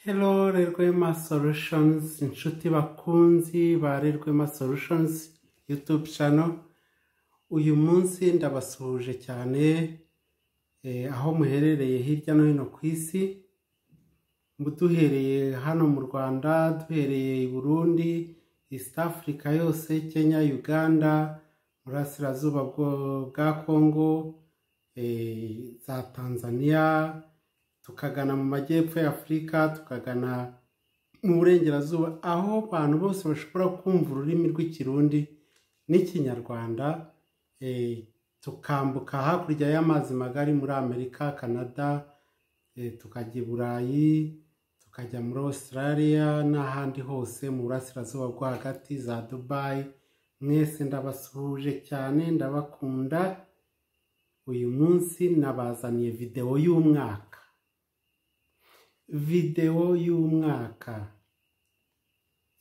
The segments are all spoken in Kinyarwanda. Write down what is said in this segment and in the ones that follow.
Hello Rerwema Solutions, inshuti bakunzi ba Rerwema Solutions YouTube channel. Uyu munsi ndabasuhuje cyane eh, aho muherereye hirya no hino ku isi. Mu- Duhereye hano mu Rwanda, duhereye i Burundi, East Africa yose, Kenya, Uganda, Burasirazuba bwo- bwa Congo, eh, za Tanzania, tukagana mu majyepfo ya afurika tukagana mu burengerazuba aho abantu bose bashobora kumva ururimi rw'ikirundi n'ikinyarwanda eh, tukambuka hakurya y'amazi magari muri amerika canada eh, tukajya i burayi tukajya muri australia n'ahandi hose mu burasirazuba bwo hagati za dubayi mwese ndabasuhuje cyane ndabakunda uyu munsi nabazaniye videwo y'umwaka videwo y'umwaka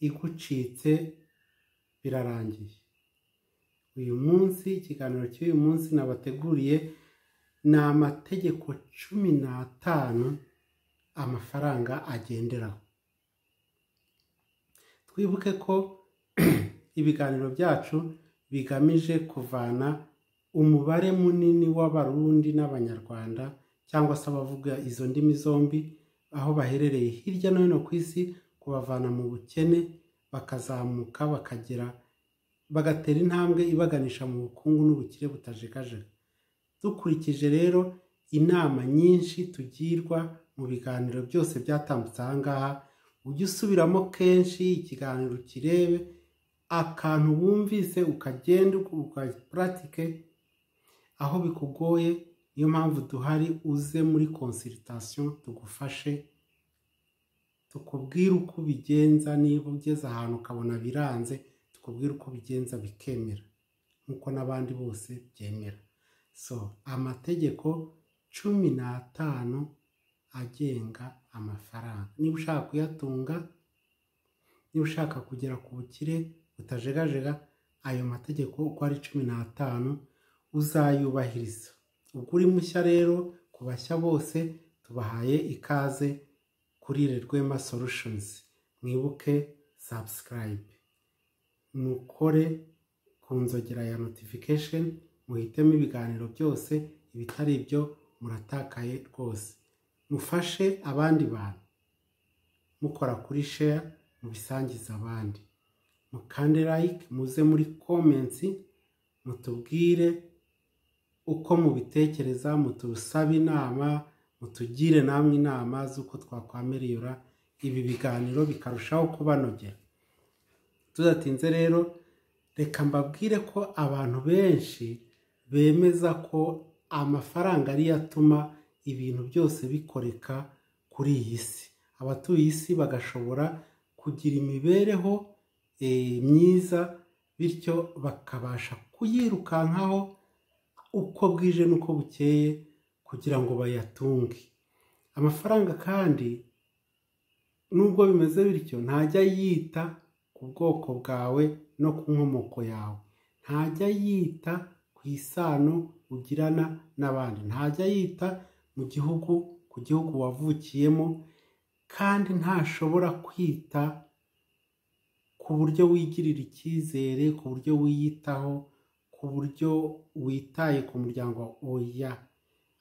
igucitse birarangiye uyu munsi ikiganiro cy'uyu munsi nabateguriye ni amategeko cumi n'atanu amafaranga agenderaho twibuke ko ibiganiro byacu bigamije kuvana umubare munini w'abarundi n'abanyarwanda cyangwa se abavuga izo ndimi zombi aho baherereye hirya no hino ku isi kubavana mu bukene bakazamuka bakagera bagatera intambwe ibaganisha mu bukungu n'ubukire butajegajega dukurikije rero inama nyinshi tugirwa mu biganiro byose byatambutse aha ngaha ujye usubiramo kenshi ikiganiro ukirebe akantu wumvise ukagenda ukapuratike aho bikugoye niyo mpamvu duhari uze muri konsiritasiyo tugufashe tukubwire uko ubigenza niba ugeze ahantu ukabona biranze tukubwire uko ubigenza bikemera nk'uko n'abandi bose byemera so amategeko cumi n'atanu agenga amafaranga niba ushaka kuyatunga niba ushaka kugera ku bukire butajegajega ayo mategeko uko ari cumi n'atanu uzayubahiriza ubwo uri mushya rero ku bashya bose tubahaye ikaze kuri Rwema Solutions mwibuke subscribe mukore ku nzogera ya notification muhitemo ibiganiro byose ibitari ibyo muratakaye rwose mufashe abandi bantu mukora kuri share mubisangiza abandi mukande like muze muri comments mutubwire uko mubitekereza mutusabe inama mutugire namwe inama z'uko twakwamerera ibi biganiro bikarushaho kubanogera tudatinze rero reka mbabwire ko abantu benshi bemeza ko amafaranga ariyo atuma ibintu byose bikoreka kuri iyi si abatuye isi bagashobora kugira imibereho eh, myiza bityo bakabasha kuyirukankaho uko bwije n'uko bukeye kugira ngo bayatunge amafaranga kandi nubwo bimeze bityo ntajya yita ku bwoko bwawe no ku nkomoko yawe ntajya yita ku isano ugirana n'abandi ntajya yita mu gihugu ku gihugu wavukiyemo kandi ntashobora kwita ku buryo wigirira icyizere ku buryo wiyitaho ku buryo witaye ku muryango wawe oya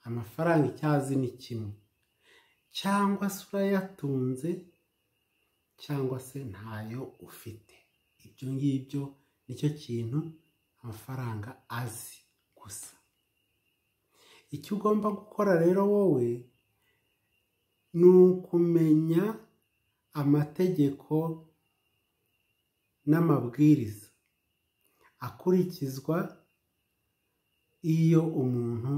amafaranga icyazi ni kimwe cyangwa se urayatunze cyangwa se ntayo ufite ibyo ngibyo nicyo kintu amafaranga azi gusa icyo ugomba gukora rero wowe ni ukumenya amategeko n'amabwiriza akurikizwa iyo umuntu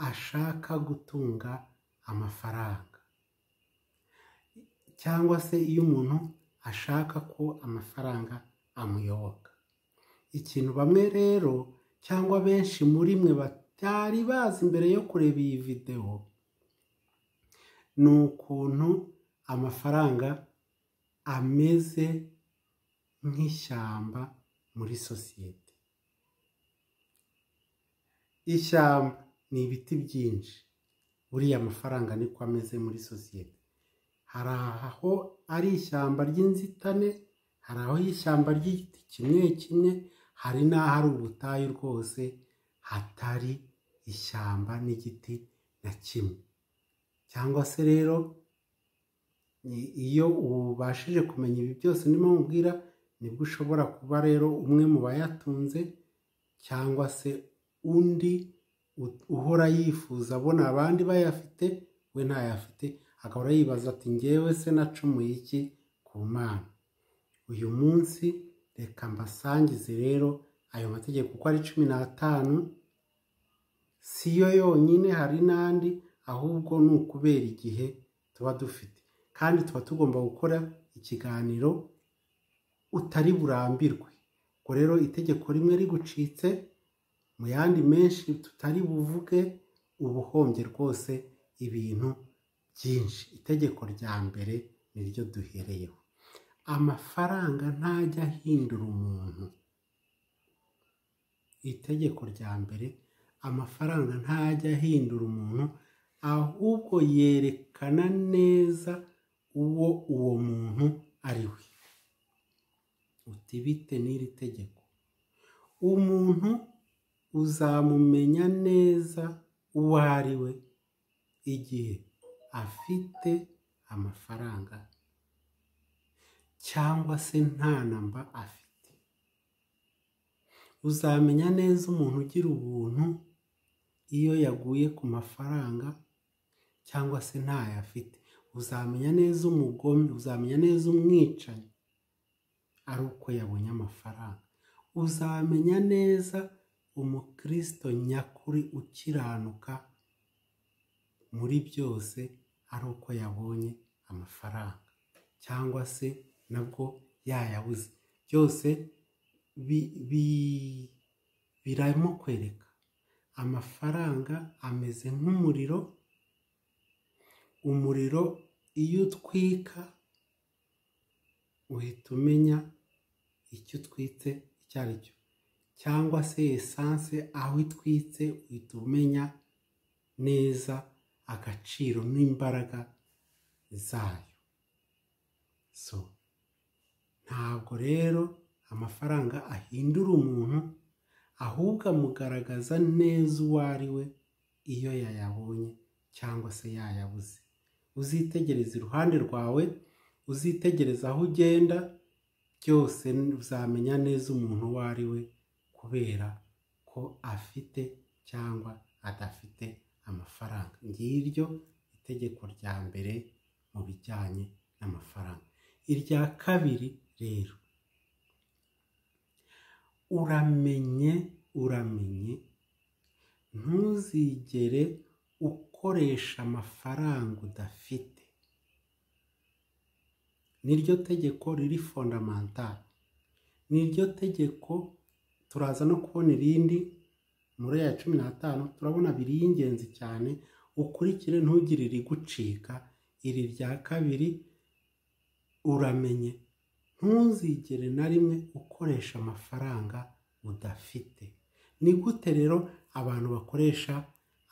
ashaka gutunga amafaranga cyangwa se iyo umuntu ashaka ko amafaranga amuyoboka ikintu bamwe rero cyangwa benshi muri mwe batari bazi mbere yo kureba iyi videwo ni ukuntu amafaranga ameze nk'ishyamba muri sosiyete ishyamba ni ibiti byinshi buriya amafaranga niko ameze muri sosiyete hari aho ari ishyamba ry'inzitane hari aho ishyamba ry'igiti kimwe kimwe hari n'aho ari ubutayu rwose hatari ishyamba n'igiti na kimwe cyangwa se rero ni- iyo ubashije kumenya ibi byose ndimo mubwira nibwo ushobora kuba rero umwe mu bayatunze cyangwa se undi u- uhora yifuza abona abandi bayafite we ntayafite agahora yibaza ati ngewe se nacumuye iki ku mana uyu munsi reka mbasangize rero ayo mategeko uko ari cumi n'atanu si yo yonyine hari n'andi ahubwo ni ukubera igihe tuba dufite kandi tuba tugomba gukora ikiganiro utari burambirwe ubwo rero itegeko rimwe rigucitse mu yandi menshi tutari buvuge uba uhombye rwose ibintu byinshi itegeko rya mbere niryo duhereyeho amafaranga ntajya ahindura umuntu itegeko rya mbere amafaranga ntajya ahindura umuntu ahubwo yerekana neza uwo uwo muntu ari we uti bite n'iri tegeko umuntu uzamumenya neza uwo ari we igihe afite amafaranga cyangwa se nta namba afite uzamenya neza umuntu ugira ubuntu iyo yaguye ku mafaranga cyangwa se ntayo afite uzamenya neza umugome uzamenya neza umwicanyi ari uko yabonye amafaranga uzamenya neza umukristo nyakuri ukiranuka muri byose ari uko yabonye amafaranga cyangwa se nabwo yayabuze byose bi- bi- biramo kwereka amafaranga ameze nk'umuriro umuriro iyo utwika uhita umenya icyo utwitse icyo ari cyo cyangwa se esanse aho itwitse uhita umenya neza agaciro n'imbaraga zayo so ntabwo rero amafaranga ahindura umuntu ahubwo amugaragaza neza uwo ari we iyo yayabonye cyangwa se yayabuze uzitegereza iruhande rwawe uzitegereza aho ugenda byose uzamenya neza umuntu uwo ari we kubera ko afite cyangwa adafite amafaranga ngiryo itegeko rya mbere mu bijyanye n'amafaranga irya kabiri rero uramenye uramenye ntuzigere ukoresha amafaranga udafite niryo tegeko riri fondamantale niryo tegeko turaza no kubona irindi muri ya cumi n'atanu turabona abiri y'ingenzi cyane ukurikire ntugire irigucika iri rya kabiri uramenye ntuzigere na rimwe ukoresha amafaranga udafite ni gute rero abantu bakoresha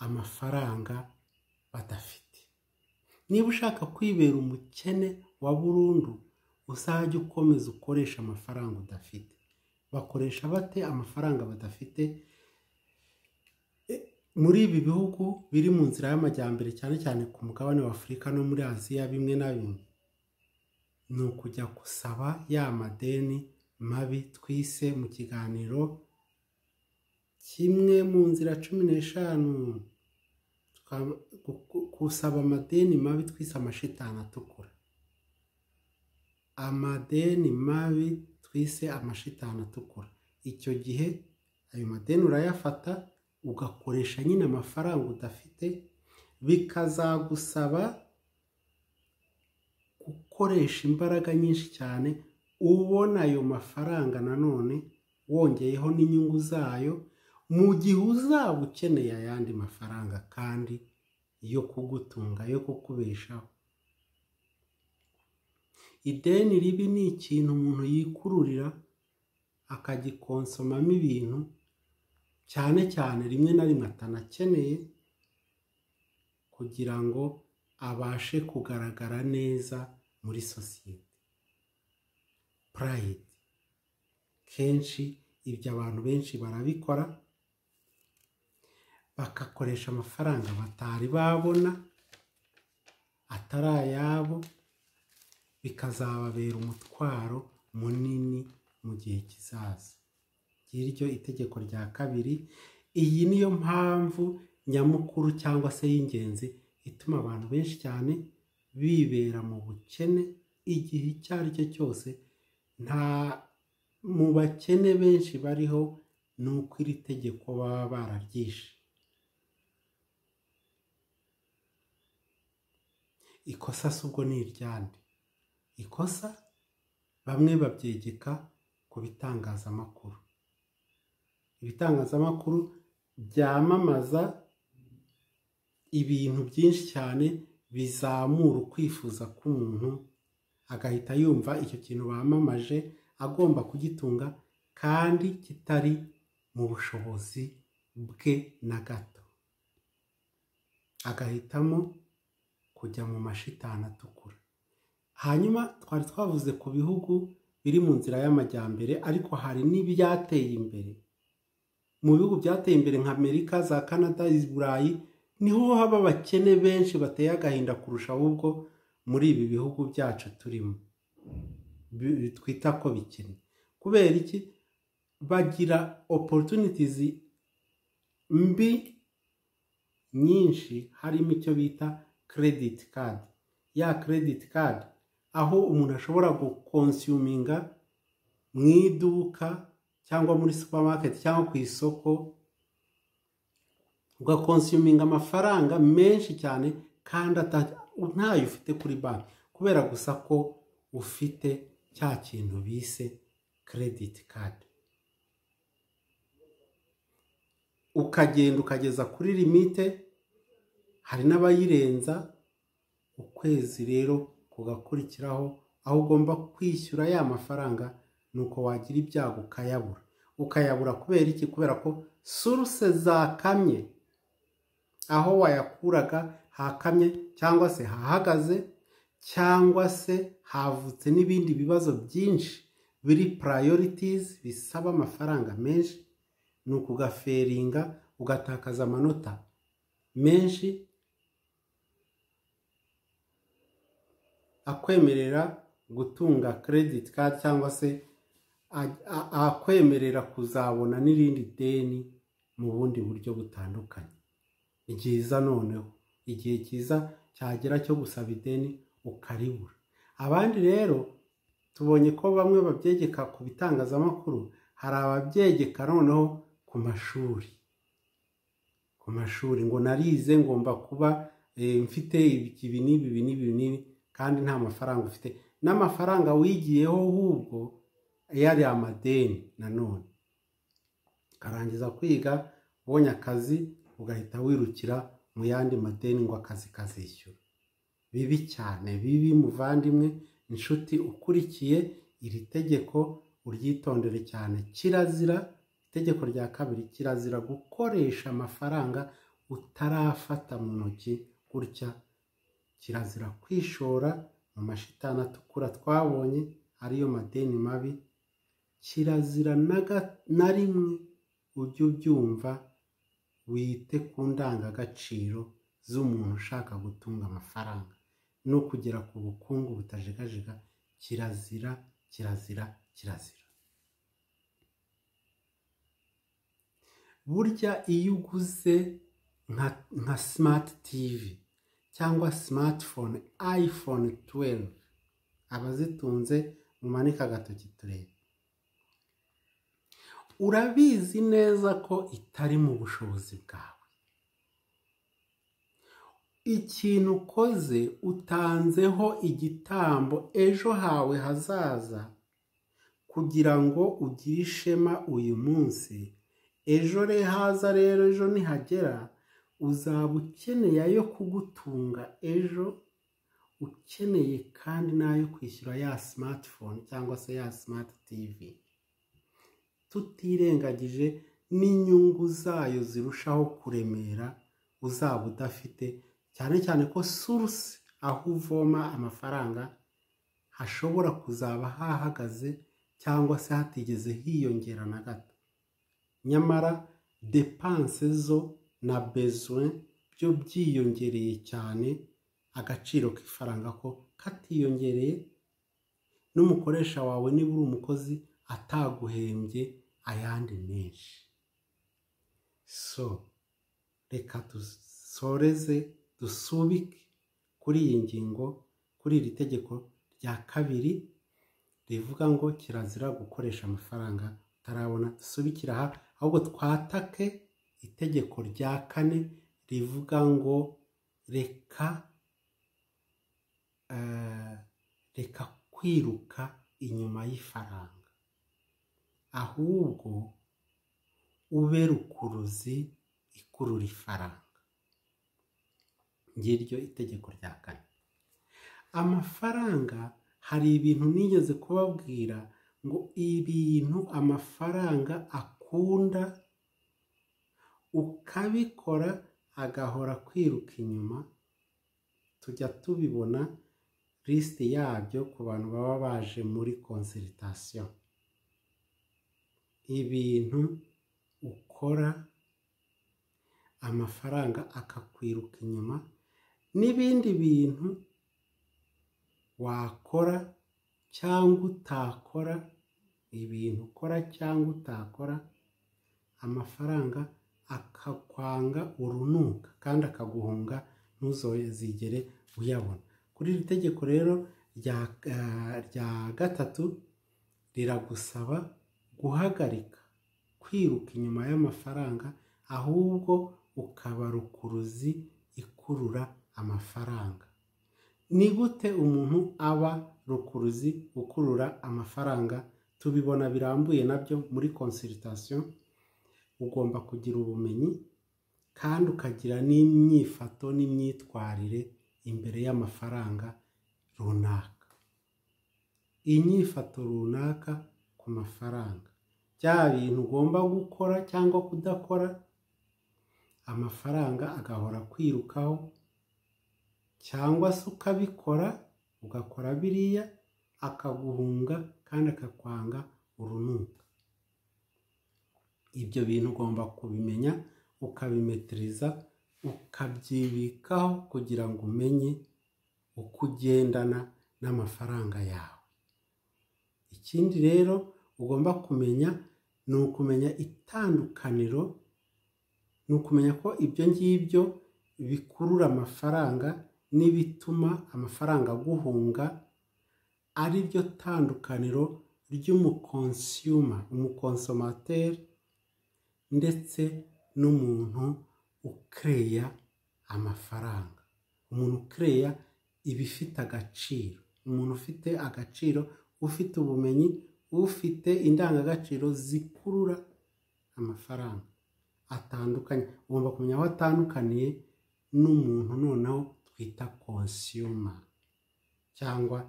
amafaranga badafite niba ushaka kwibera umukene wa burundu uzajye ukomeza ukoresha amafaranga udafite bakoresha bate amafaranga badafite E, muri ibi bihugu biri mu nzira y'amajyambere cyane cyane ku mugabane wa afurika no muri aziya bimwe na bimwe ni ukujya gusaba ya madeni mabi twise mu kiganiro kimwe mu nzira cumi n'eshanu twa- gu- gu- gusaba amadeni mabi twise amashitani atukura amadeni mabi twise amashitani atukura icyo gihe ayo madeni urayafata ugakoresha nyine amafaranga udafite bikazagusaba gukoresha imbaraga nyinshi cyane ubona ayo mafaranga nanone wongeyeho n'inyungu zayo mu gihe uzaba ukeneye ayandi mafaranga kandi yo kugutunga yo kukubeshaho ideni ribi ni ikintu umuntu yikururira akagikonsomamo ibintu cyane cyane rimwe na rimwe atanakeneye kugira ngo abashe kugaragara neza muri sosiyete purayidi kenshi ibyo abantu benshi barabikora bagakoresha amafaranga batari babona atari ayabo bikazababera umutwaro munini mu gihe kizaza ngiryo itegeko rya kabiri iyi niyo mpamvu nyamukuru cyangwa se y'ingenzi ituma abantu benshi cyane bibera mu bukene igihe icyo ari cyo cyose nta mu bakene benshi bariho ni uko iri tegeko baba bararyishe ikosa si ubwo ni iryande ikosa bamwe babyegeka ku bitangazamakuru ibitangazamakuru byamamaza ibintu byinshi cyane bizamura ukwifuza k'umuntu agahita yumva icyo kintu bamamaje agomba kugitunga kandi kitari mu bushobozi bwe na gato agahitamo kujya mu mashitani atukura hanyuma twari twavuze ku bihugu biri mu nzira y'amajyambere ariko hari n'ibyateye imbere mu bihugu byateye imbere nka amerika za canada burayi niho haba abakene benshi bateye agahinda kurusha ahubwo muri ibi bihugu byacu turimo twita ko bikennye kubera iki bagira opportunities mbi nyinshi harimo icyo bita credit card ya credit card aho umuntu ashobora gukonsuminga mu iduka cyangwa muri supermarket cyangwa ku isoko ugakonsuminga amafaranga menshi cyane kandi ntayo ufite kuri banki kubera gusa ko ufite cya kintu bise credit card ukagenda ukageza kuri limite hari n'abayirenza ukwezi rero kugakurikiraho aho ugomba kwishyura ya mafaranga ni uko wagira ibyago ukayabura ukayabura kubera iki kubera ko suruse zakamye aho wayakuraga hakamye cyangwa se hahagaze cyangwa se havutse n'ibindi bibazo byinshi biri purayorities bisaba amafaranga menshi ni ukugaferinga ugatakaza amanota menshi akwemerera gutunga credit card cyangwa se akwemerera kuzabona n'irindi deni mu bundi buryo butandukanye ni byiza noneho igihe cyiza cyagera cyo gusaba ideni ukaribura abandi rero tubonye ko bamwe babyegeka ku bitangazamakuru hari ababyegeka noneho ku mashuri ku mashuri ngo narize ngomba kuba mfite ibi n'ibi n'ibi n'ibi kandi nta mafaranga ufite n'amafaranga wigiyeho ahubwo yari amadeni nanone ukarangiza kwiga ubonye akazi ugahita wirukira mu yandi madeni ngo akazi kazishyura bibi cyane bibi muvandimwe inshuti ukurikiye iri tegeko uryitondere cyane kirazira itegeko rya kabiri kirazira gukoresha amafaranga utarafata mu ntoki gutya kirazira kwishora mu mashitani atukura twabonye ariyo madeni mabi kirazira na rimwe ujye ubyumva wite ku ndangagaciro z'umuntu ushaka gutunga amafaranga no kugera ku bukungu butajegajega kirazira kirazira kirazira burya iyo uguze nka simati tivi cyangwa simatifone ayifone tuweri abazitunze mumanika agatoki turebe urabizi neza ko itari mu bushobozi bwawe ikintu ukoze utanzeho igitambo ejo hawe hazaza kugira ngo ugire ishema uyu munsi ejo re haza rero ejo nihagera uzaba ukeneye ayo kugutunga ejo ukeneye kandi n'ayo kwishyura ya simatifone cyangwa se ya simati tivi tutirengagije n'inyungu zayo zirushaho kuremera uzaba udafite cyane cyane ko suruse aho uvoma amafaranga hashobora kuzaba hahagaze cyangwa se hatigeze hiyongera na gato nyamara depanse zo na bezwe byo byiyongereye cyane agaciro k'ifaranga ko katiyongereye n'umukoresha wawe niba uri umukozi ataguhembye ayandi menshi so reka dusoreze dusubike kuri iyi ngingo kuri iri tegeko rya kabiri rivuga ngo kirazira gukoresha amafaranga utarabona dusubikira aha ahubwo twatake itegeko rya kane rivuga ngo reka reka kwiruka inyuma y'ifaranga ahubwo ube rukuruzi ikurura ifaranga ngiryo itegeko rya kane amafaranga hari ibintu nigeze kubabwira ngo ibintu amafaranga akunda ukabikora agahora kwiruka inyuma tujya tubibona lisite yabyo ku bantu baba baje muri konsiritasiyo ibintu ukora amafaranga akakwiruka inyuma n'ibindi bintu wakora cyangwa utakora ibintu ukora cyangwa utakora amafaranga akakwanga urunuka kandi akaguhunga ntuzigere uyabona kuri iri tegeko rero rya gatatu riragusaba guhagarika kwiruka inyuma y'amafaranga ahubwo ukaba rukuruzi ikurura amafaranga ni gute umuntu aba rukuruzi ukurura amafaranga tubibona birambuye nabyo muri konsiritasiyo ugomba kugira ubumenyi kandi ukagira n'imyifato n'imyitwarire imbere y'amafaranga runaka inyifato runaka ku mafaranga bya bintu ugomba gukora cyangwa kudakora amafaranga agahora kwirukaho cyangwa se ukabikora ugakora biriya akaguhunga kandi akakwanga urunuka ibyo bintu ugomba kubimenya ukabimetiriza ukabyibikaho kugira ngo umenye uko ugendana n'amafaranga yawe ikindi rero ugomba kumenya ni ukumenya itandukaniro ni ukumenya ko ibyo ngibyo bikurura amafaranga n'ibituma amafaranga aguhunga ari ryo tandukaniro ry'umukonsiyuma umukonsomateri ndetse n'umuntu ukereya amafaranga umuntu ukereya ibifite agaciro umuntu ufite agaciro ufite ubumenyi ufite indangagaciro zikurura amafaranga atandukanye ugomba kumenya aho atandukaniye n'umuntu noneho twita konsiyuma cyangwa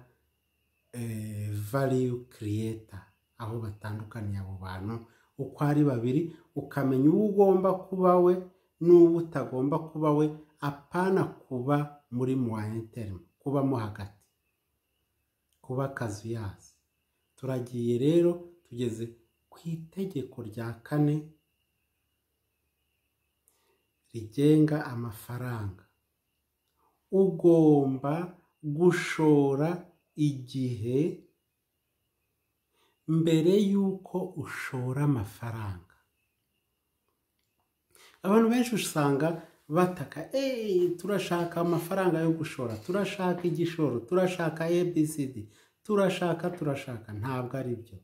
valiyu kiriyeta aho batandukaniye abo bantu uko ari babiri ukamenya uwo ugomba kuba we n'uwo utagomba kuba we apana kuba muri muwayenterimu kubamo hagati kuba kazuyazi turagiye rero tugeze ku itegeko rya kane rigenga amafaranga ugomba gushora igihe mbere y'uko ushora amafaranga abantu benshi usanga bataka eee turashaka amafaranga yo gushora turashaka igishoro turashaka abcd turashaka turashaka ntabwo ari byo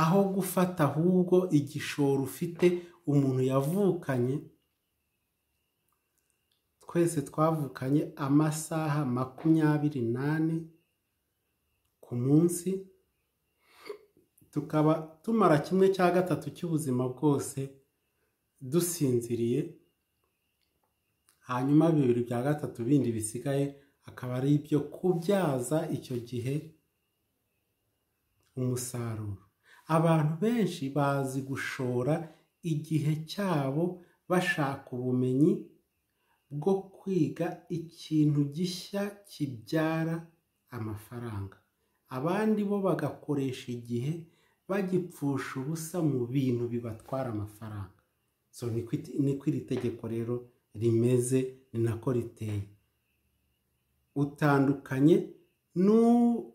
aho gufata ahubwo igishoro ufite umuntu yavukanye twese twavukanye amasaha makumyabiri n'ane ku munsi tukaba tumara kimwe cya gatatu cy'ubuzima bwose dusinziriye hanyuma bibiri bya gatatu bindi bisigaye akaba ari ibyo kubyaza icyo gihe umusaruro abantu benshi bazi gushora igihe cyabo bashaka ubumenyi bwo kwiga ikintu gishya kibyara amafaranga abandi bo bagakoresha igihe bagipfusha ubusa mu bintu bibatwara amafaranga so niko iti- niko iri tegeko rero rimeze ni nako riteye utandukanye n'u-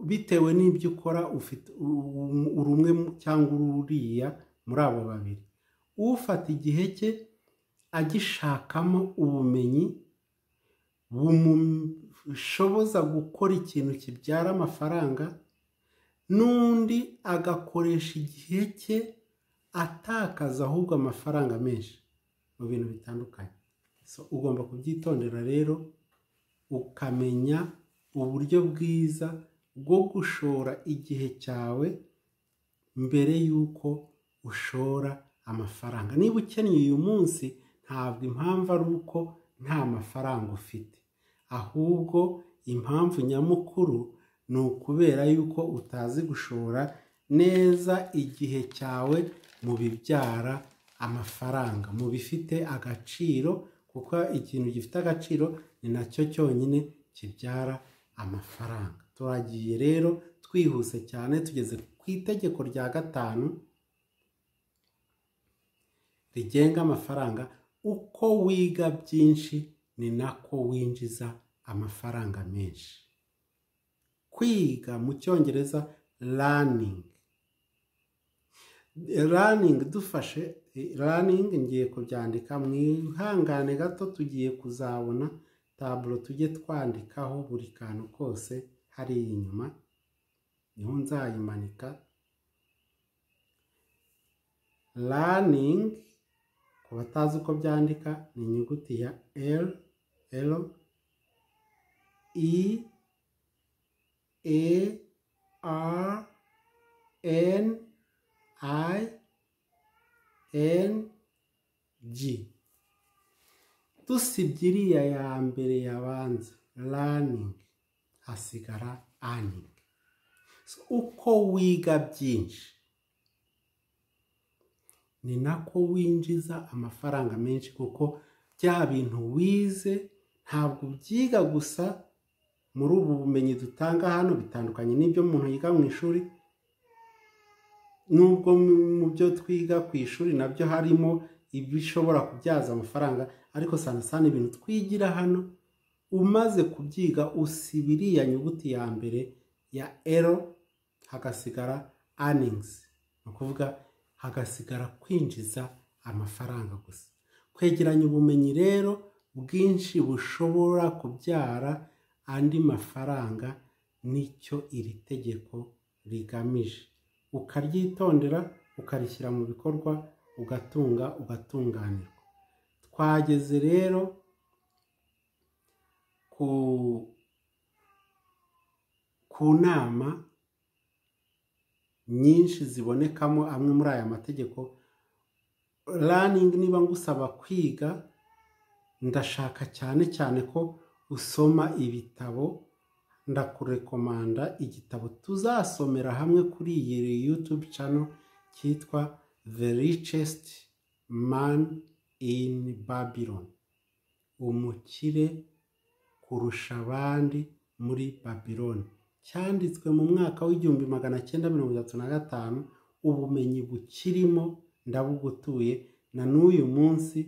bitewe n'ibyo ukora ufite u- u- uri umwe mu- cyangwa uri uriya muri abo babiri ufata igihe cye agishakamo ubumenyi bumushoboza gukora ikintu kibyara amafaranga n'undi agakoresha igihe cye atakaza ahubwo amafaranga menshi mu bintu bitandukanye so ugomba kubyitondera rero ukamenya uburyo bwiza bwo gushora igihe cyawe mbere y'uko ushora amafaranga niba ukennye uyu munsi ntabwo impamvu ari uko nta mafaranga ufite ahubwo impamvu nyamukuru ni ukubera yuko utazi gushora neza igihe cyawe mu bibyara amafaranga mu bifite agaciro kuko ikintu gifite agaciro ni nacyo cyonyine kibyara amafaranga turagiye rero twihuse cyane tugeze ku itegeko rya gatanu rigenga amafaranga uko wiga byinshi ni nako winjiza amafaranga menshi kwiga mu cyongereza raningi raningi dufashe raningi ngiye kubyandika mwihangane gato tugiye kuzabona taburo tujye twandikaho buri kantu kose hari inyuma niho nzayimanika raningi ku batazi uko byandika ni inyuguti ya r r i A R N I N G. Dusibye iriya ya mbere yabanza learning hasigara earning. So, uko wiga byinshi ni nako winjiza amafaranga menshi kuko bya bintu wize ntabwo ubyiga gusa muri ubu bumenyi dutanga hano bitandukanye n'ibyo umuntu yiga mu ishuri nubwo mu- mu byo twiga ku ishuri nabyo harimo ibishobora kubyaza amafaranga ariko sana sana ibintu twigira hano umaze kubyiga usiba iriya nyuguti ya mbere ya ero hagasigara earnings ni ukuvuga hagasigara kwinjiza amafaranga gusa kwegeranya ubumenyi rero bwinshi bushobora kubyara andi mafaranga nicyo iri tegeko rigamije ukaryitondera ukarishyira mu bikorwa ugatunga ugatunganirwa twageze rero ku ku nama nyinshi zibonekamo amwe muri aya mategeko raningi niba ngusaba kwiga ndashaka cyane cyane ko usoma ibitabo ndakurekomanda igitabo tuzasomera hamwe kuri iyi yutube cano cyitwa the richest man in babylon umukire kurusha abandi muri babiloni cyanditswe mu mwaka w'igihumbi magana cyenda mirongo itatu na gatanu ubumenyi bukirimo ndabugutuye na n'uyu munsi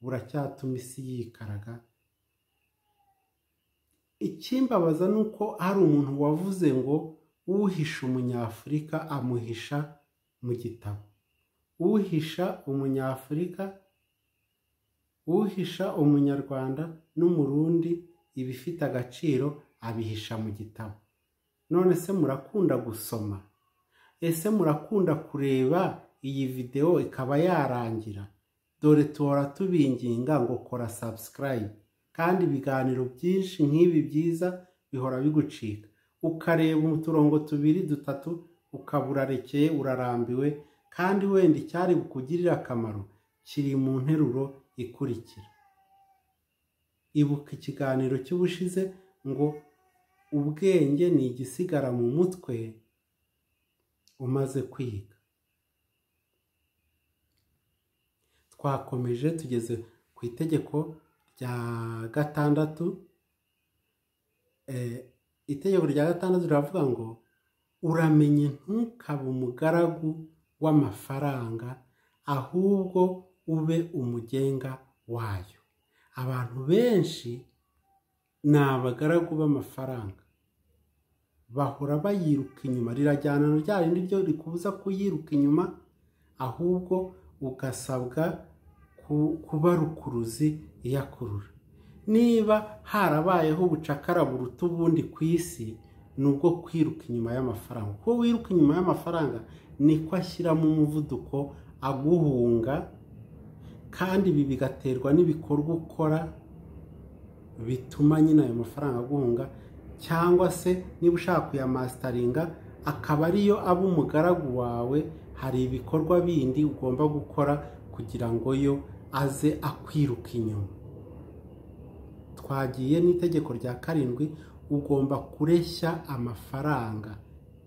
buracyatuma isi yikaraga ikimbabaza ni uko hari umuntu wavuze ngo uhisha umunyafurika amuhisha mu gitabo uhisha umunyafurika uhisha umunyarwanda n'umurundi ibifite agaciro abihisha mu gitabo none se murakunda gusoma ese murakunda kureba iyi videwo ikaba yarangira dore tuhora tubinginga ngo kora subscribe kandi ibiganiro byinshi nk'ibi byiza bihora bigucika ukareba uturongo tubiri dutatu ukaba urarekeye urarambiwe kandi wenda icyari bukugirire akamaro kiri mu nteruro ikurikira ibuka ikiganiro cy'ubushize ngo ubwenge ni igisigara mu mutwe umaze kwiga twakomeje tugeze ku itegeko rya gatandatu itegeko rya gatandatu riravuga ngo uramenye ntukabe umugaragu w'amafaranga ahubwo ube umugenga wayo abantu benshi ni abagaragu b'amafaranga bahora bayiruka inyuma rirajyana na rya rindi ryo rikubuza kuyiruka inyuma ahubwo ugasabwa kuba rukuruzi iyakurura niba harabayeho ubucakara buruta ubundi ku isi ni ubwo kwiruka inyuma y'amafaranga kuko wiruka inyuma y'amafaranga niko ashyiramo umuvuduko aguhunga kandi ibi bigaterwa n'ibikorwa ukora bituma nyine ayo mafaranga aguhunga cyangwa se niba ushaka kuyamasitaringa akaba ariyo aba umugaragu wawe hari ibikorwa bindi ugomba gukora kugira ngo yo aze akwiruka inyuma twagiye n'itegeko rya karindwi ugomba kureshya amafaranga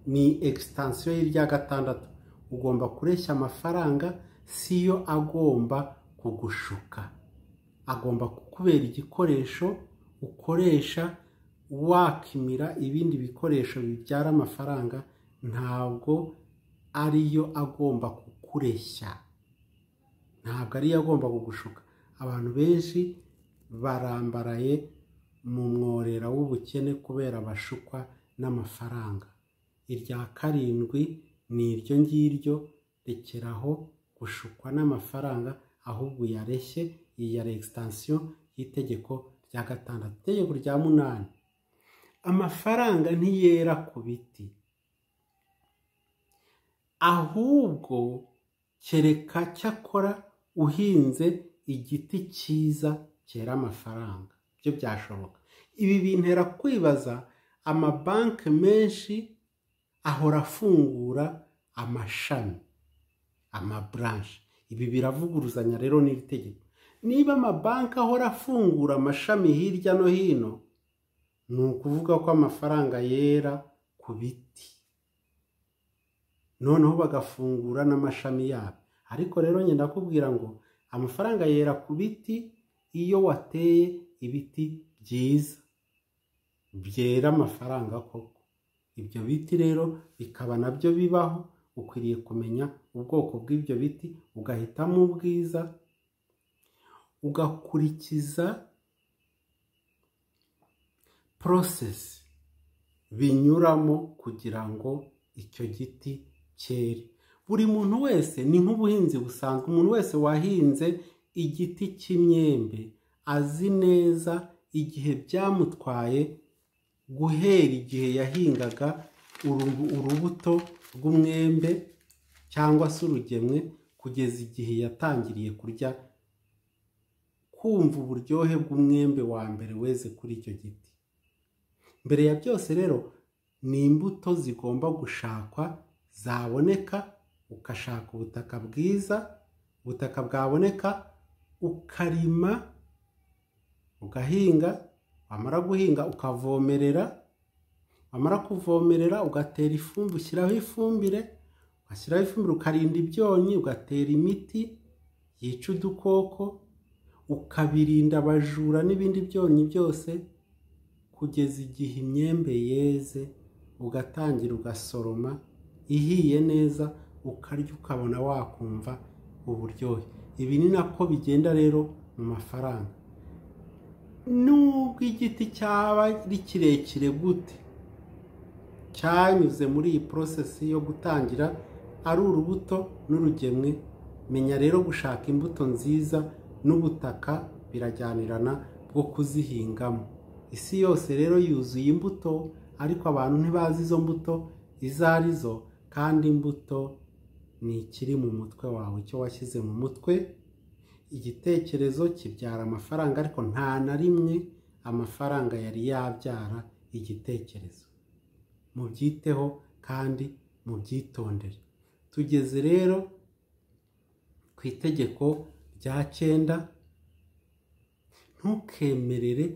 ni egisitansiyo y'irya gatandatu ugomba kureshya amafaranga si yo agomba kugushuka agomba kukubera igikoresho ukoresha wakimira ibindi bikoresho bibyara amafaranga ntabwo ariyo agomba kukureshya ntabwo ariyo agomba kugushuka abantu benshi barambaraye mu mworera w'ubukene kubera bashukwa n'amafaranga irya karindwi ni iryo ngiryo rekeraho gushukwa n'amafaranga ahubwo uyareshye iyi ya regisitansiyo y'itegeko rya gatandatu itegeko rya munani amafaranga ntiyera ku biti ahubwo kereka cyakora uhinze igiti cyiza cyera amafaranga byo byashoboka ibi bintera kwibaza amabanki menshi ahora afungura amashami amaburanshi ibi biravuguruzanya rero n'iri tegeko niba amabanki ahora afungura amashami hirya no hino ni ukuvuga ko amafaranga yera ku biti noneho bagafungura n'amashami yabo ariko rero ngenda ndakubwira ngo amafaranga yera ku biti iyo wateye ibiti byiza byera amafaranga koko ibyo biti rero bikaba nabyo bibaho ukwiriye kumenya ubwoko bw'ibyo biti ugahitamo ubwiza ugakurikiza porosesi binyuramo kugira ngo icyo giti cyere buri muntu wese ni nk'ubuhinzi busanzwe umuntu wese wahinze igiti cy'imyembe azi neza igihe byamutwaye guhera igihe yahingaga urubuto rw'umwembe cyangwa se urugemwe kugeza igihe yatangiriye kurya kumva uburyohe bw'umwembe wa mbere weze kuri icyo giti mbere ya byose rero ni imbuto zigomba gushakwa zaboneka ugashaka ubutaka bwiza ubutaka bwaboneka ukarima ugahinga wamara guhinga ukavomerera wamara kuvomerera ugatera ifumbire ushyiraho ifumbire ugashyiraho ifumbire ukarinda ibyonnyi ugatera imiti yica udukoko ukabirinda abajura n'ibindi byonnyi byose kugeza igihe imyembe yeze ugatangira ugasoroma ihiye neza ukarya ukabona wakumva uburyohe ibi ni nako bigenda rero mu mafaranga nubwo igiti cyaba ari kirekire gute cyanyuze muri iyi porosesi yo gutangira ari urubuto n'urugemwe menya rero gushaka imbuto nziza n'ubutaka birajyanirana bwo kuzihingamo isi yose rero yuzuye imbuto ariko abantu ntibazi izo mbuto izo ari zo kandi imbuto ni ikiri mu mutwe wawe icyo washyize mu mutwe igitekerezo kibyara amafaranga ariko nta na rimwe amafaranga yari yabyara igitekerezo mubyiteho kandi mubyitondere tugeze rero ku itegeko rya cyenda ntukemerere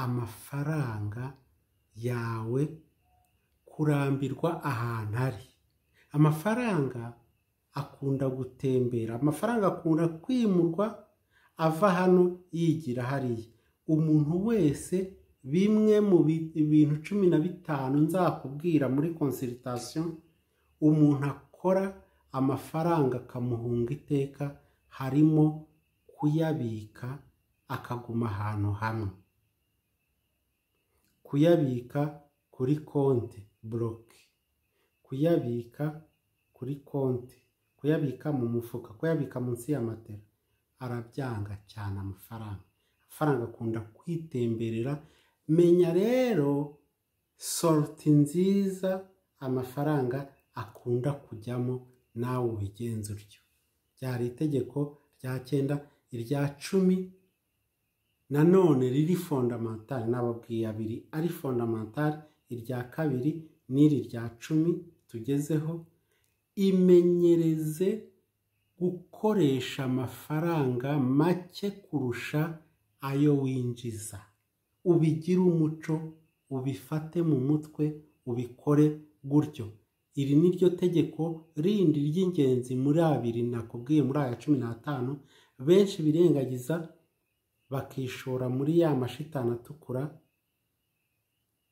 amafaranga yawe kurambirwa ahantu ari amafaranga akunda gutembera amafaranga akunda kwimurwa ava hano yigira hariya umuntu wese bimwe mu bi- ibintu cumi na bitanu nzakubwira muri konsiritasiyo umuntu akora amafaranga akamuhunga iteka harimo kuyabika akaguma ahantu hamwe kuyabika kuri konti buroke kuyabika kuri konti kuyabika mu mufuka kuyabika munsi ya matera arabyanga cyane amafaranga amafaranga akunda kwitemberera menya rero soroti nziza amafaranga akunda kujyamo nawe ubigenza utyo byari itegeko rya cyenda irya cumi nanone riri fondamentari nababwiye abiri ari fondamentari irya kabiri n'iri rya cumi tugezeho imenyereze gukoresha amafaranga make kurusha ayo winjiza ubigire umuco ubifate mu mutwe ubikore gutyo iri ni ryo tegeko rindi ry'ingenzi muri abiri nakubwiye muri aya cumi n'atanu benshi birengagiza bakishora muri ya mashitani atukura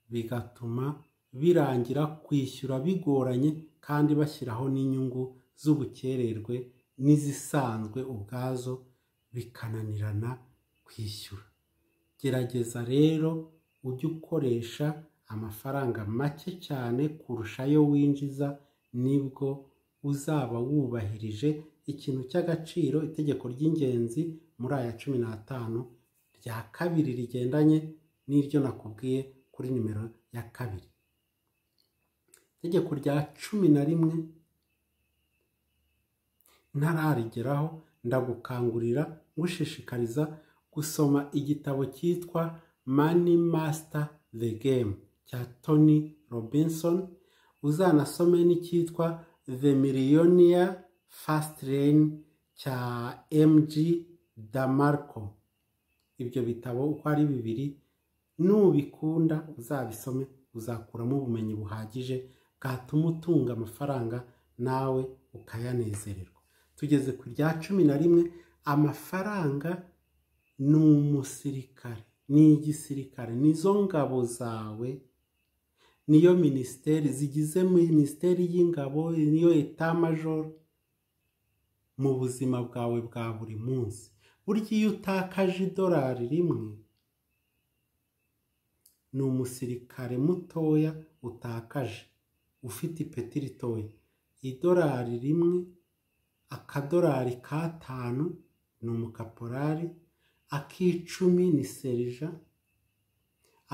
bigatuma birangira kwishyura bigoranye kandi bashyiraho n'inyungu z'ubukererwe n'izisanzwe ubwazo bikananirana kwishyura gerageza rero ujye ukoresha amafaranga make cyane kurusha ayo winjiza nibwo uzaba wubahirije ikintu cy'agaciro itegeko ry'ingenzi muri aya cumi n'atanu rya kabiri rigendanye n'iryo nakubwiye kuri nimero ya kabiri itegeko rya cumi na rimwe ntararigeraho ndagukangurira ngushishikariza gusoma igitabo cyitwa mani masita the game cya tony robinson uzanasome n'icyitwa the millionaire fast lane cya mg damarco ibyo bitabo uko ari bibiri nubikunda uzabisome uzakuramo ubumenyi buhagije bwatuma utunga amafaranga nawe ukayanezererwa tugeze ku rya cumi na rimwe amafaranga ni umusirikare ni igisirikare nizo ngabo zawe niyo minisiteri zigize minisiteri y'ingabo niyo etamajoro mu buzima bwawe bwa buri munsi burya iyo utakaje idolari rimwe ni umusirikare mutoya utakaje ufite ipeti ritoya idolari rimwe akadolari k'atanu ni umukaporari ak'icumi ni serija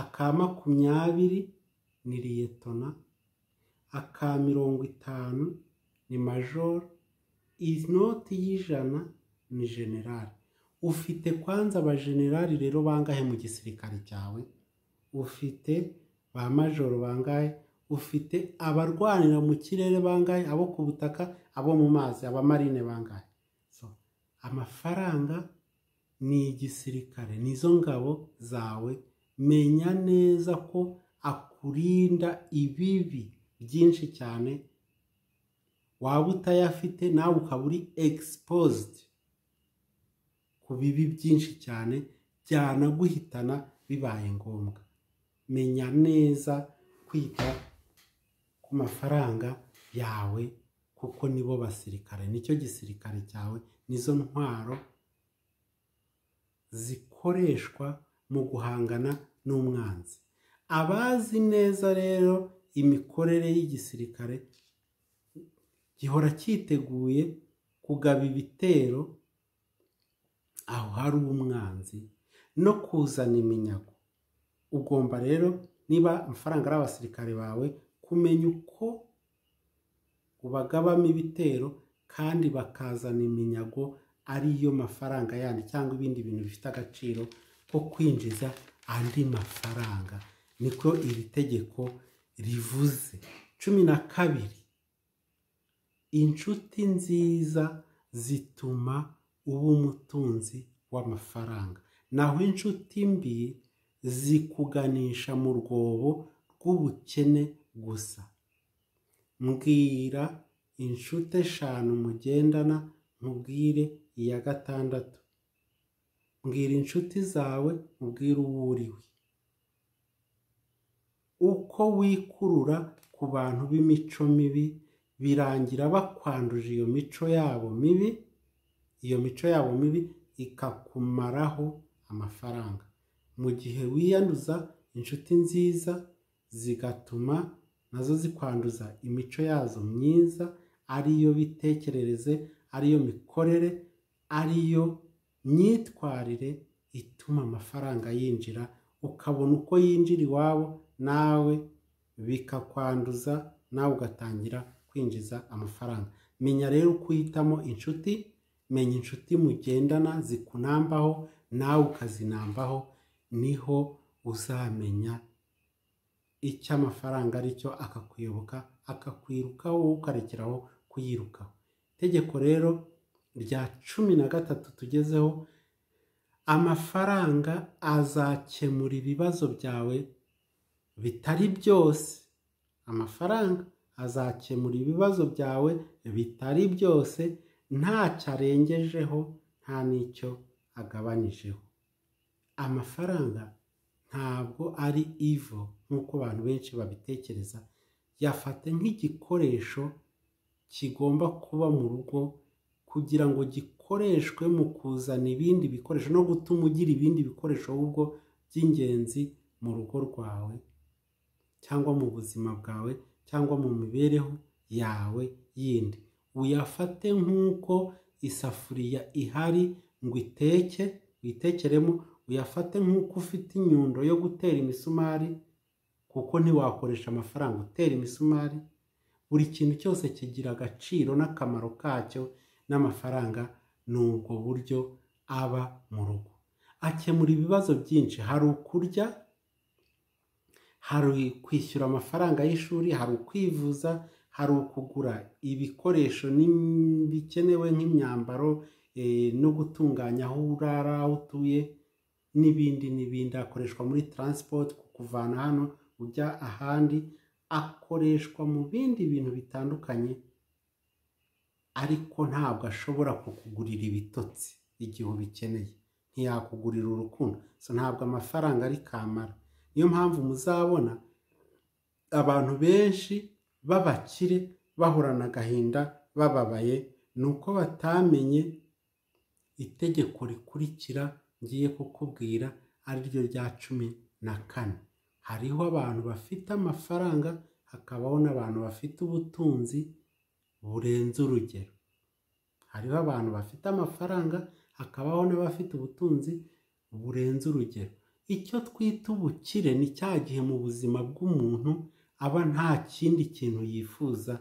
aka makumyabiri ni liyetona aka mirongo itanu ni majoro inoti y'ijana ni generali ufite kwanza abajenerali rero bangahe mu gisirikare cyawe ufite ba majoro bangahe ufite abarwanira mu kirere bangahe abo ku butaka abo mu mazi abamarine bangahe so amafaranga ni igisirikare nizo ngabo zawe menya neza ko akurinda ibibi byinshi cyane waba utayafite nawe ukaba uri egisipozidi ku bibi byinshi cyane byanaguhitana bibaye ngombwa menya neza kwita ku mafaranga yawe kuko nibo basirikare nicyo gisirikare cyawe nizo ntwaro zikoreshwa mu guhangana n'umwanzi abazi neza rero imikorere y'igisirikare gihora cyiteguye kugaba ibitero aho hari umwanzi no kuzana iminyago ugomba rero niba amafaranga ari abasirikare bawe kumenya uko ubagabamo ibitero kandi bakazana iminyago ariyo mafaranga yandi cyangwa ibindi bintu bifite agaciro ko kwinjiza andi mafaranga niko iri tegeko rivuze cumi na kabiri inshuti nziza zituma uba umutunzi w'amafaranga naho inshuti mbi zikuganisha mu rwobo rw'ubukene gusa mbwira inshuti eshanu mugendana nkubwire iya gatandatu mbwira inshuti zawe ubwira uwo uriwe uko wikurura ku bantu b'imico mibi birangira bakwanduje iyo mico yabo mibi iyo mico yabo mibi ikakumaraho amafaranga mu gihe wiyanduza inshuti nziza zigatuma nazo zikwanduza imico yazo myiza ariyo bitekerereze ariyo mikorere ariyo myitwarire ituma amafaranga yinjira ukabona uko yinjira iwabo nawe bikakwanduza nawe ugatangira kwinjiza amafaranga menya rero uko uhitamo inshuti menya inshuti mugendana zikunambaho nawe ukazinambaho niho uzamenya icyo amafaranga aricyo akakuyoboka akakwirukaho wowe ukarekeraho kuyirukaho itegeko rero rya cumi na gatatu tugezeho amafaranga azakemura ibibazo byawe bitari byose amafaranga azakemura ibibazo byawe bitari byose ntacyo arengejeho nta n'icyo agabanijeho amafaranga ntabwo ari ivo nk'uko abantu benshi babitekereza yafata nk'igikoresho kigomba kuba mu rugo kugira ngo gikoreshwe mu kuzana ibindi bikoresho no gutuma ugira ibindi bikoresho ahubwo by'ingenzi mu rugo rwawe cyangwa mu buzima bwawe cyangwa mu mibereho yawe yindi uyafate nk'uko isafuriya ihari ngo iteke witekeremo uyafate nk'uko ufite inyundo yo gutera imisumari kuko ntiwakoresha amafaranga utera imisumari buri kintu cyose kigira agaciro n'akamaro kacyo n'amafaranga ni ubwo buryo aba mu rugo akemura ibibazo byinshi hari ukurya hari kwishyura amafaranga y'ishuri hari ukwivuza hari ukugura ibikoresho bikenewe nk'imyambaro no gutunganya aho urara aho utuye n'ibindi n'ibindi akoreshwa muri taransipoti kukuvana hano ujya ahandi akoreshwa mu bindi bintu bitandukanye ariko ntabwo ashobora kukugurira ibitotsi igihe ubikeneye ntiyakugurira urukundo ntabwo amafaranga ari kamara niyo mpamvu muzabona abantu benshi b'abakire bahorana agahinda bababaye ni uko batamenye itegeko rikurikira ngiye kukubwira ari ryo rya cumi na kane hariho abantu bafite amafaranga hakabaho n'abantu bafite ubutunzi burenze urugero hariho abantu bafite amafaranga hakabaho n'abafite ubutunzi burenze urugero icyo twita ubukire ni cya gihe mu buzima bw'umuntu aba nta kindi kintu yifuza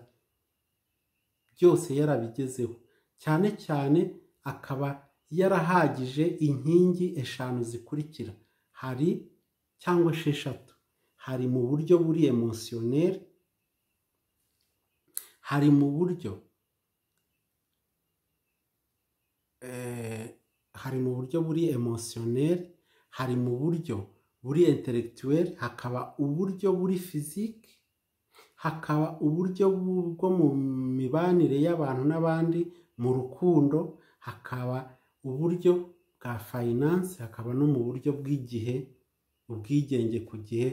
byose yarabigezeho cyane cyane akaba yarahagije inkingi eshanu zikurikira hari cyangwa esheshatu hari mu buryo buri emusiyoneri hari mu buryo hari mu buryo buri emusiyoneri hari mu buryo buri interegituweri hakaba uburyo buri fiziki hakaba uburyo bwo mu mibanire y'abantu n'abandi mu rukundo hakaba uburyo bwa fayinanse hakaba no mu buryo bw'igihe ubwigenge ku gihe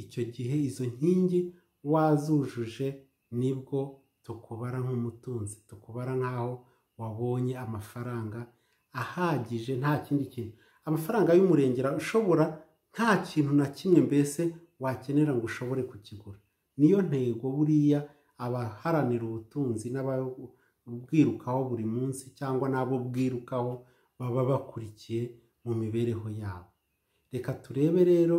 icyo gihe izo nkingi wazujuje nibwo tukubara nk'umutunzi tukubara nk'aho wabonye amafaranga ahagije nta kindi kintu amafaranga y'umurengera ushobora nta kintu na kimwe mbese wakenera ngo ushobore kukigura niyo ntego buriya abaharanira ubutunzi n'ababwirukaho buri munsi cyangwa n'abo bwirukaho baba bakurikiye mu mibereho yabo reka turebe rero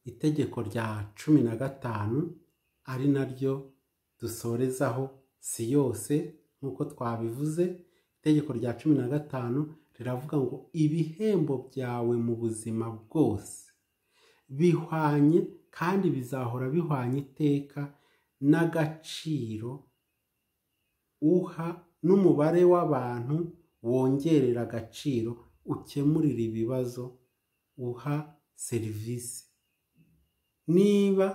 itegeko rya cumi na gatanu ari naryo dusorezaho si yose nk'uko twabivuze itegeko rya cumi na gatanu riravuga ngo ibihembo byawe mu buzima bwose bihwanye kandi bizahora bihwanye iteka n'agaciro uha n'umubare w'abantu wongerera agaciro ukemurira ibibazo uha serivisi niba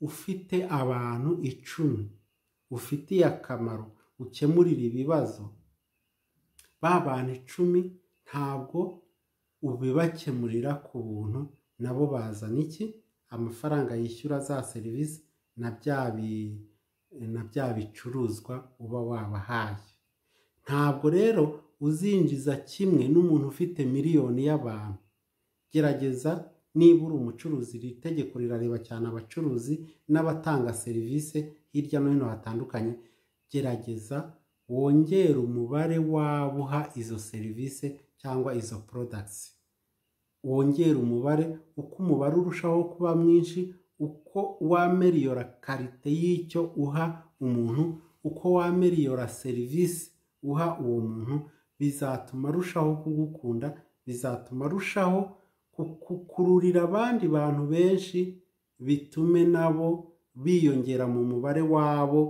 ufite abantu icumi ufitiye akamaro ukemurira ibibazo ba bantu icumi ntabwo ubibakemurira ku buntu nabo bazana iki amafaranga yishyura za serivisi na bya bi- na bya bicuruzwa uba wabahaye ntabwo rero uzinjiza kimwe n'umuntu ufite miliyoni y'abantu gerageza niba uri umucuruzi iri tegeko rirareba cyane abacuruzi n'abatanga serivisi hirya no hino hatandukanye gerageza wongere umubare w'abo uha izo serivisi cyangwa izo porodagisi wongere umubare uko umubare urushaho kuba mwinshi uko wameriyora karite y'icyo uha umuntu uko wameriyora serivisi uha uwo muntu bizatuma arushaho kugukunda bizatuma arushaho kukururira abandi bantu benshi bitume nabo biyongera mu mubare wabo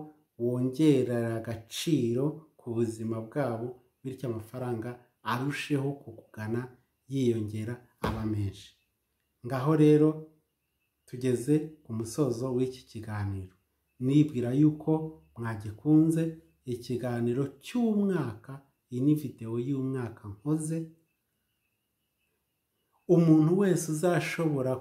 wongerera agaciro ku buzima bwabo bityo amafaranga arusheho kukugana yiyongera aba menshi ngaho rero tugeze ku musozo w'iki kiganiro nibwira yuko mwagikunze ikiganiro cy'umwaka iyi ni videwo y'umwaka nkoze umuntu wese uzashobora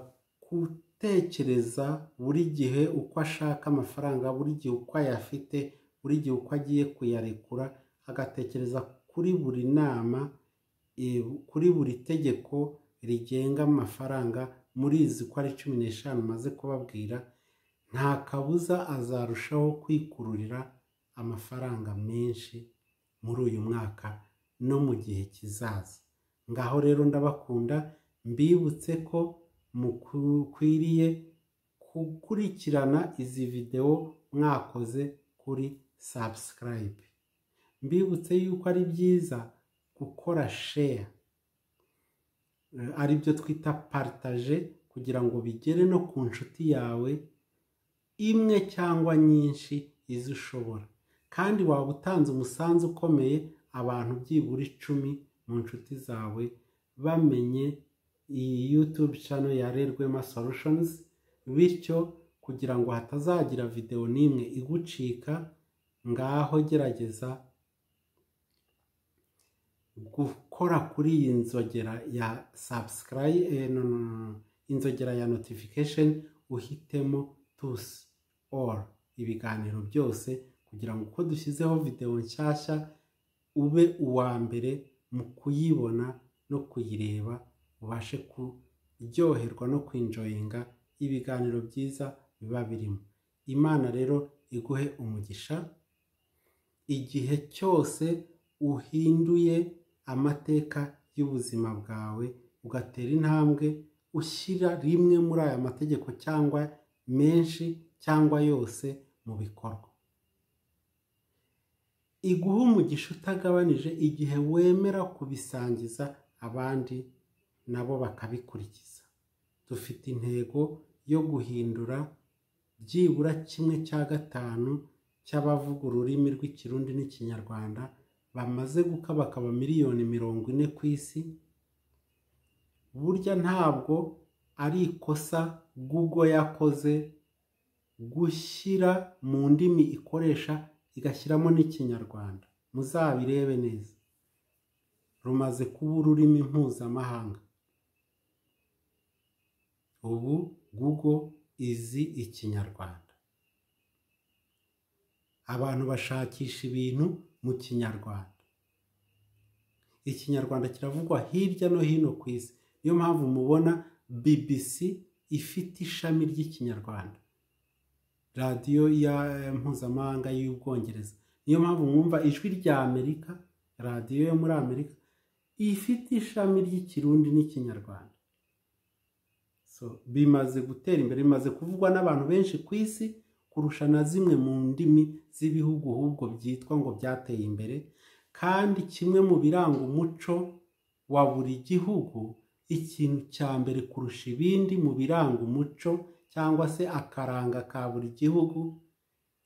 gutekereza buri gihe uko ashaka amafaranga buri gihe uko ayafite buri gihe uko agiye kuyarekura agatekereza kuri buri nama eh, kuri buri tegeko rigenga amafaranga murizi ko ari cumi n'eshanu maze kubabwira nta kabuza azarushaho kwikururira amafaranga menshi muri uyu mwaka no mu gihe kizaza ngaho rero ndabakunda mbibutse ko mukwiriye gukurikirana izi videwo mwakoze kuri sabusikarayibe mbibutse yuko ari byiza gukora sheya aribyo twita paritaje kugira ngo bigere no ku nshuti yawe imwe cyangwa nyinshi izo ushobora kandi waba utanze umusanzu ukomeye abantu byibura icumi mu nshuti zawe bamenye iyi yutube cano ya Rerwema Solutions bityo kugira ngo hatazagira videwo n'imwe igucika ngaho gerageza gukora kuri iyi nzogera ya sabusikarayi no, no, no, no, inzogera ya notification uhitemo tusi or ibiganiro byose kugira ngo uko dushyizeho videwo nshyashya ube uwa mbere mu kuyibona no kuyireba ubashe kuryoherwa no kwinjoyinga ibiganiro byiza biba birimo imana rero iguhe umugisha igihe cyose uhinduye amateka y'ubuzima bwawe ugatera intambwe ushyira rimwe muri aya mategeko cyangwa menshi cyangwa yose mu bikorwa iguha umugisha utagabanije igihe wemera kubisangiza abandi nabo bakabikurikiza dufite intego yo guhindura byibura kimwe cya gatanu cy'abavuga ururimi rw'ikirundi n'ikinyarwanda bamaze gukabakaba miliyoni mirongo ine ku isi burya ntabwo ari ikosa google yakoze gushyira mu ndimi ikoresha igashyiramo n'ikinyarwanda muzabirebe neza rumaze kuba ururimi mpuzamahanga ubu google izi ikinyarwanda abantu bashakisha ibintu mu kinyarwanda ikinyarwanda kiravugwa hirya no hino ku isi niyo mpamvu mubona bbc ifite ishami ry'ikinyarwanda radiyo ya mpuzamahanga y'ubwongereza niyo mpamvu mwumva ijwi rya amerika radiyo yo muri amerika ifite ishami ry'ikirundi n'ikinyarwanda so bimaze gutera imbere bimaze kuvugwa n'abantu benshi ku isi kurusha na zimwe mu ndimi z'ibihugu ahubwo byitwa ngo byateye imbere kandi kimwe mu biranga umuco wa buri gihugu ikintu cya mbere kurusha ibindi mu biranga umuco cyangwa se akaranga ka buri gihugu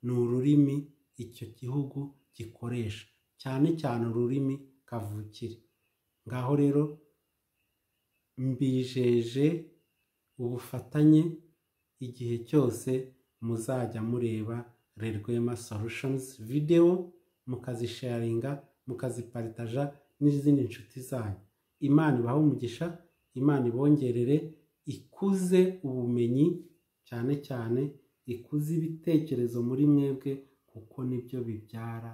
ni ururimi icyo gihugu gikoresha cyane cyane ururimi kavukire ngaho rero mbijeje ubufatanye igihe cyose muzajya mureba Rerwema Solutions video mukazisharinga mukaziparitaja n'izindi nshuti zanyu imana ibahe umugisha imana ibongerere ikuze ubumenyi cyane cyane ikuze ibitekerezo muri mwebwe kuko nibyo bibyara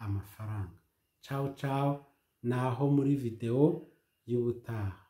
amafaranga cawu cawu ni aho muri videwo y'ubutaha